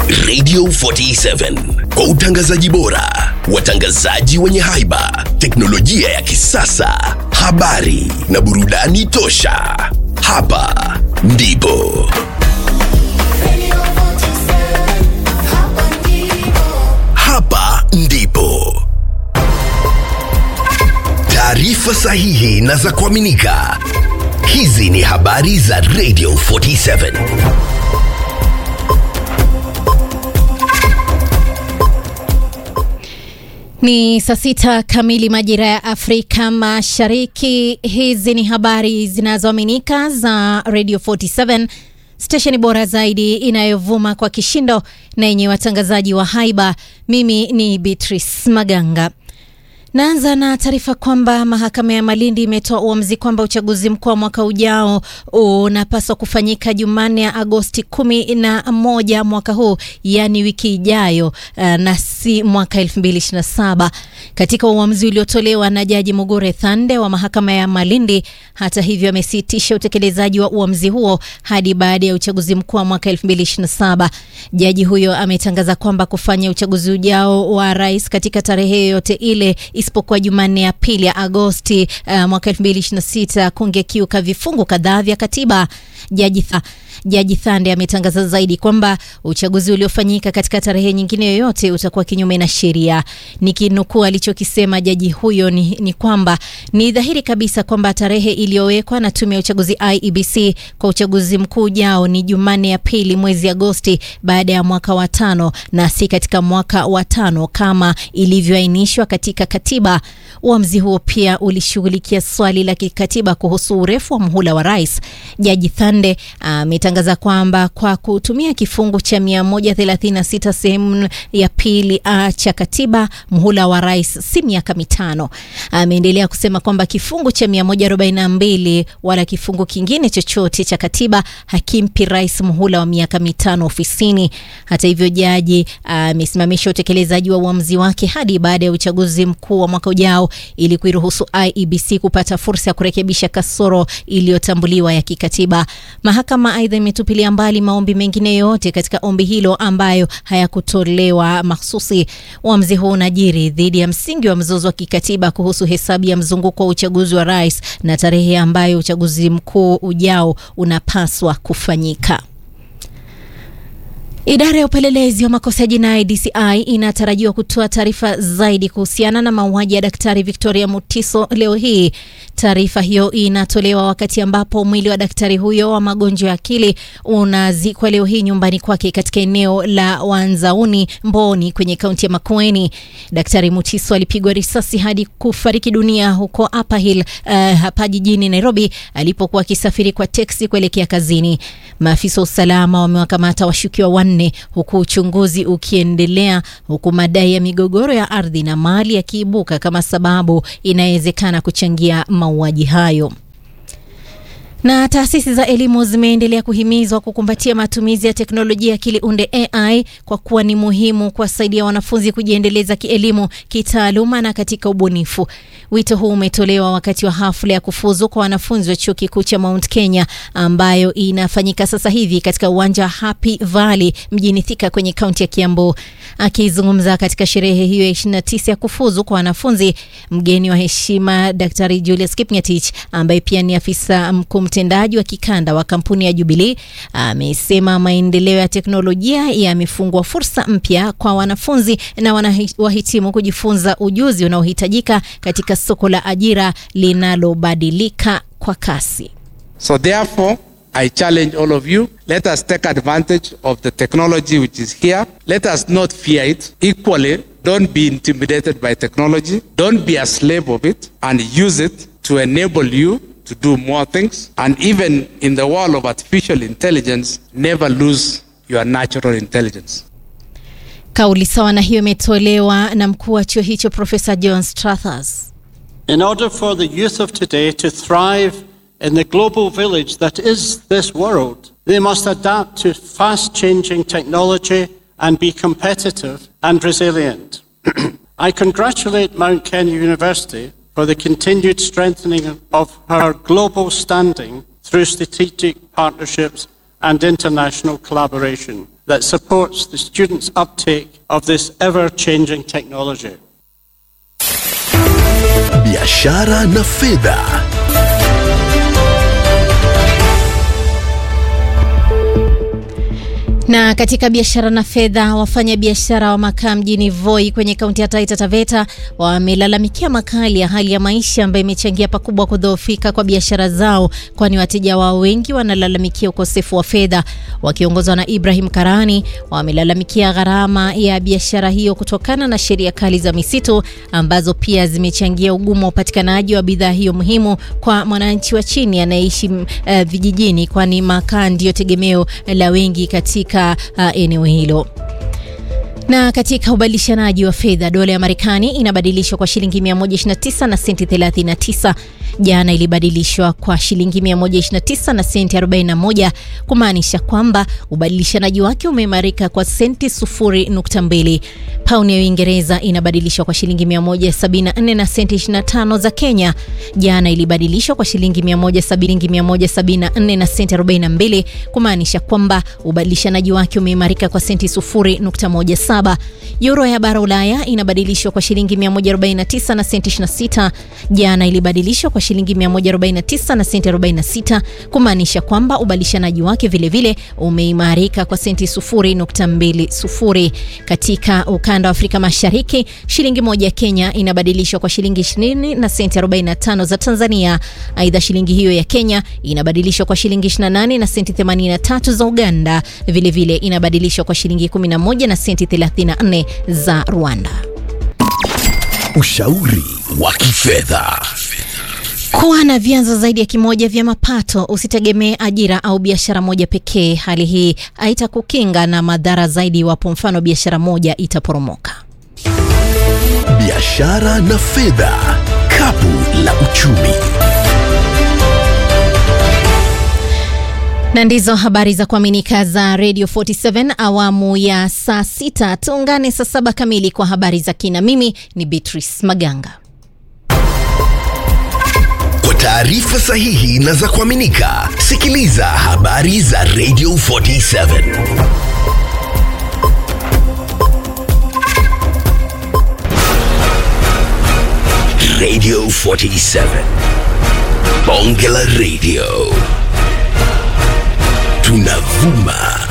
Radio 47 kwa utangazaji bora, watangazaji wenye haiba, teknolojia ya kisasa, habari na burudani tosha. Hapa ndipo hapa ndipo taarifa sahihi na za kuaminika. Hizi ni habari za Radio 47. Ni saa sita kamili majira ya Afrika Mashariki. Hizi ni habari zinazoaminika za Radio 47, stesheni bora zaidi inayovuma kwa kishindo na yenye watangazaji wa haiba. Mimi ni Beatrice Maganga. Naanza na taarifa kwamba mahakama ya Malindi imetoa uamuzi kwamba uchaguzi mkuu wa mwaka ujao unapaswa kufanyika Jumanne ya Agosti kumi na moja mwaka huu, yaani wiki ijayo, uh, na si mwaka 2027 katika uamuzi uliotolewa na Jaji Mugure Thande wa mahakama ya Malindi. Hata hivyo, amesitisha utekelezaji wa uamuzi huo hadi baada ya uchaguzi mkuu wa mwaka 2027. Jaji huyo ametangaza kwamba kufanya uchaguzi ujao wa rais katika tarehe yoyote ile isipokuwa Jumanne ya pili ya Agosti uh, mwaka 2026 kungekiuka vifungu kadhaa vya katiba. Jaji tha, Jaji Thande ametangaza zaidi kwamba uchaguzi uliofanyika katika tarehe nyingine yoyote utakuwa kinyume na sheria. Nikinukuu alichokisema jaji huyo ni, ni kwamba ni dhahiri kabisa kwamba tarehe iliyowekwa na tume ya uchaguzi IEBC kwa uchaguzi mkuu ujao ni Jumanne ya pili mwezi Agosti baada ya mwaka wa tano na si katika mwaka wa tano kama ilivyoainishwa katika katiba. Uamuzi huo pia ulishughulikia swali la kikatiba kuhusu urefu wa muhula wa rais. Jaji Thande ametangaza kwamba kwa kutumia kifungu cha 136 sehemu ya pili a cha katiba muhula wa rais si miaka mitano. Ameendelea kusema kwamba kifungu cha 142 wala kifungu kingine chochote cha katiba hakimpi rais muhula wa miaka mitano ofisini. Hata hivyo, jaji amesimamisha utekelezaji wa uamuzi wake hadi baada ya uchaguzi mkuu wa mwaka ujao ili kuiruhusu IEBC kupata fursa ya kurekebisha kasoro iliyotambuliwa ya kikatiba. Mahakama aidha imetupilia mbali maombi mengine yote katika ombi hilo ambayo hayakutolewa mahsusi. Uamuzi huu unajiri dhidi ya msingi wa mzozo wa kikatiba kuhusu hesabu ya mzunguko wa uchaguzi wa rais na tarehe ambayo uchaguzi mkuu ujao unapaswa kufanyika. Idara ya upelelezi wa makosa ya jinai DCI inatarajiwa kutoa taarifa zaidi kuhusiana na mauaji ya Daktari Victoria Mutiso leo hii. Taarifa hiyo inatolewa wakati ambapo mwili wa daktari huyo wa magonjwa ya akili unazikwa leo hii nyumbani kwake katika eneo la Wanzauni Mboni kwenye kaunti ya Makueni. Daktari Mutiso alipigwa risasi hadi kufariki dunia huko Upper Hill, uh, hapa jijini Nairobi alipokuwa akisafiri kwa teksi kuelekea kazini. Maafisa wa usalama wamewakamata washukiwa wanne huku uchunguzi ukiendelea, huku madai ya migogoro ya ardhi na mali yakiibuka kama sababu inayowezekana kuchangia mauaji hayo. Na taasisi za elimu zimeendelea kuhimizwa kukumbatia matumizi ya teknolojia akili unde AI kwa kuwa ni muhimu kuwasaidia wanafunzi kujiendeleza kielimu, kitaaluma na katika ubunifu. Wito huu umetolewa wakati wa hafla ya kufuzu kwa wanafunzi wa chuo kikuu cha Mount Kenya ambayo inafanyika sasa hivi katika uwanja wa Happy Valley mjini Thika kwenye kaunti ya Kiambu. Akizungumza katika sherehe hiyo ya 29 ya kufuzu kwa wanafunzi, mgeni wa heshima Daktari Julius Kipngetich ambaye pia ni afisa mkuu mtendaji wa kikanda wa kampuni ya Jubilee amesema maendeleo ya teknolojia yamefungua fursa mpya kwa wanafunzi na wahitimu kujifunza ujuzi unaohitajika katika soko la ajira linalobadilika kwa kasi. So therefore, I challenge all of you, let us take advantage of the technology which is here. Let us not fear it. Equally, don't be intimidated by technology. Don't be a slave of it and use it to enable you to do more things. And even in the world of artificial intelligence, never lose your natural intelligence. Kauli sawa na hiyo imetolewa na mkuu wa chuo hicho Profesa John Strathers. In order for the youth of today to thrive in the global village that is this world, they must adapt to fast changing technology and be competitive and resilient. I congratulate Mount Kenya University for the continued strengthening of her global standing through strategic partnerships and international collaboration. that supports the students' uptake of this ever changing technology. biashara na fedha Na katika biashara na fedha, wafanya biashara wa makaa mjini Voi kwenye kaunti ya Taita Taveta wamelalamikia makali ya hali ya maisha ambayo imechangia pakubwa kudhoofika kwa biashara zao, kwani wateja wao wengi wanalalamikia ukosefu wa fedha. Wakiongozwa na Ibrahim Karani, wamelalamikia gharama ya biashara hiyo kutokana na sheria kali za misitu ambazo pia zimechangia ugumu wa upatikanaji wa bidhaa hiyo muhimu kwa mwananchi wa chini anayeishi uh, vijijini, kwani makaa ndiyo tegemeo la wengi katika uh, eneo hilo. Na katika ubadilishanaji wa fedha, dola ya Marekani inabadilishwa kwa shilingi 129 na senti 39. Jana ilibadilishwa kwa shilingi 129 na senti 41, kumaanisha kwamba ubadilishanaji wake umeimarika kwa senti 0.2. Pauni ya Uingereza inabadilishwa kwa shilingi 174 na senti 25 za Kenya. Jana ilibadilishwa kwa shilingi 174 na senti 42, kumaanisha kwamba ubadilishanaji wake umeimarika kwa senti 0.17. Euro ya bara Ulaya inabadilishwa kwa shilingi 149 na senti 26. Jana ilibadilishwa kwa shilingi 149 na senti 46, kumaanisha kwamba ubadilishanaji wake vilevile umeimarika kwa senti 0.20. Katika ukanda wa Afrika Mashariki, shilingi moja ya Kenya inabadilishwa kwa shilingi 20 na senti 45 za Tanzania. Aidha, shilingi hiyo ya Kenya inabadilishwa kwa shilingi 28 na senti 83 za Uganda. Vilevile vile inabadilishwa kwa shilingi 11 na senti 34 za Rwanda. ushauri wa kifedha Kuwa na vyanzo zaidi ya kimoja vya mapato, usitegemee ajira au biashara moja pekee. Hali hii haitakukinga na madhara zaidi iwapo mfano biashara moja itaporomoka. biashara na fedha kapu la uchumi Na ndizo habari za kuaminika za Radio 47 awamu ya saa sita. Tuungane saa saba kamili kwa habari za kina. Mimi ni Beatrice Maganga. kwa taarifa sahihi na za kuaminika sikiliza habari za radio 47 radio 47 bonge la radio tunavuma